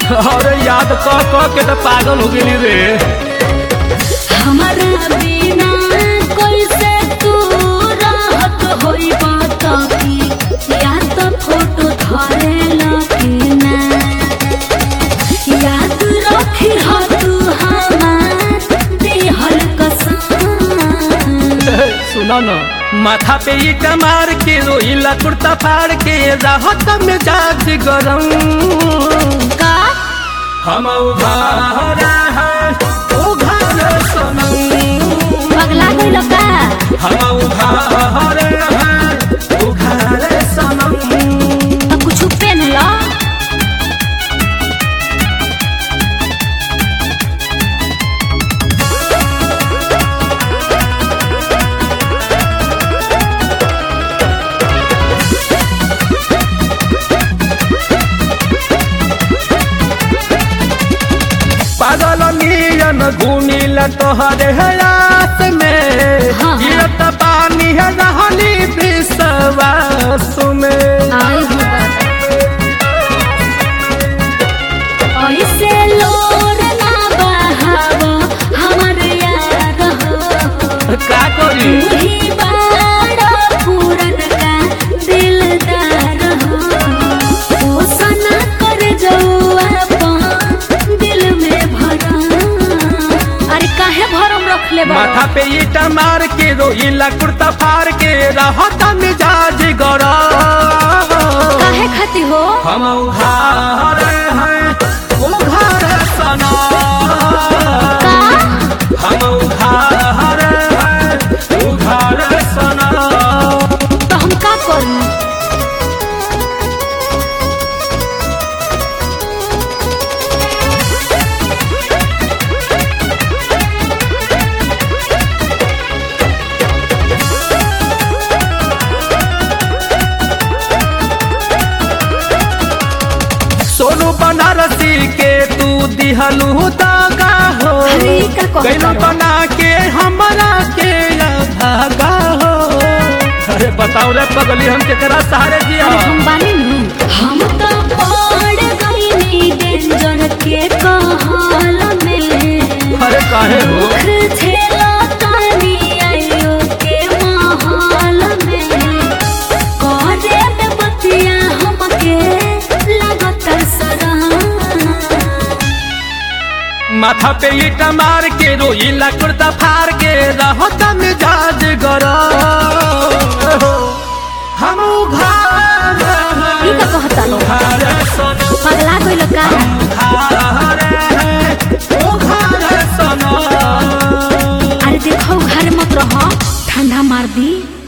अरे याद क क के तो पागल हो गेली रे हमारा बिना कैसे तू रहत होई बात की या तो फोटो धरे लगी ना याद रखी हो तू हमार देहल कसम सुनो न माथा पे ईट मार के रोइला कुर्ता फाड़ के राहत में जाग गरम का हम उघारे हैं उघारे सनम पगला गइल का हम उघारे हैं उघारे सनम तो कुछ पेन लो पागल नियन घूमिला तोहरे हयात में हाँ। गिरत पानी है रहनी विश्वास में आई हो ऐसे लोर ना बहाव हमर यार हो का करी ही बाड़ा पूरन का दिलदार हो ओ सना कर जौआ पान दिल में भरा अरे काहे भरम रख ले माथा पे ईटा मार के रोइला कुर्ता फाड़ के रहत मिजाज गरा काहे खाती हो हम उघारे हैं उघारे सना का हम उघारे हैं उघारे सना तो हम का करूं सोनू बनारसी के तू दिहलू दागा हो अरे का कहता कैलो रहो? बना के हमरा के या भागा हो अरे बताओ रे पगली हम केकरा सहारे जिया अरे हम बानी नु हम तो पड़ गईनी डेंजर के कहल में अरे काहे हो मुख झेला तानी आयो के महल में करे में बतिया हमके लागत सरा माथा पे ईटा मार के रोइला कुर्ता फाड़ के रहत मिजाज गरा हम उघारे हैं, ई का कहता लो उघारे सना पगला गइल का उघारे हैं, उघारे सना अरे देखो घर मत रहो ठंडा मार दी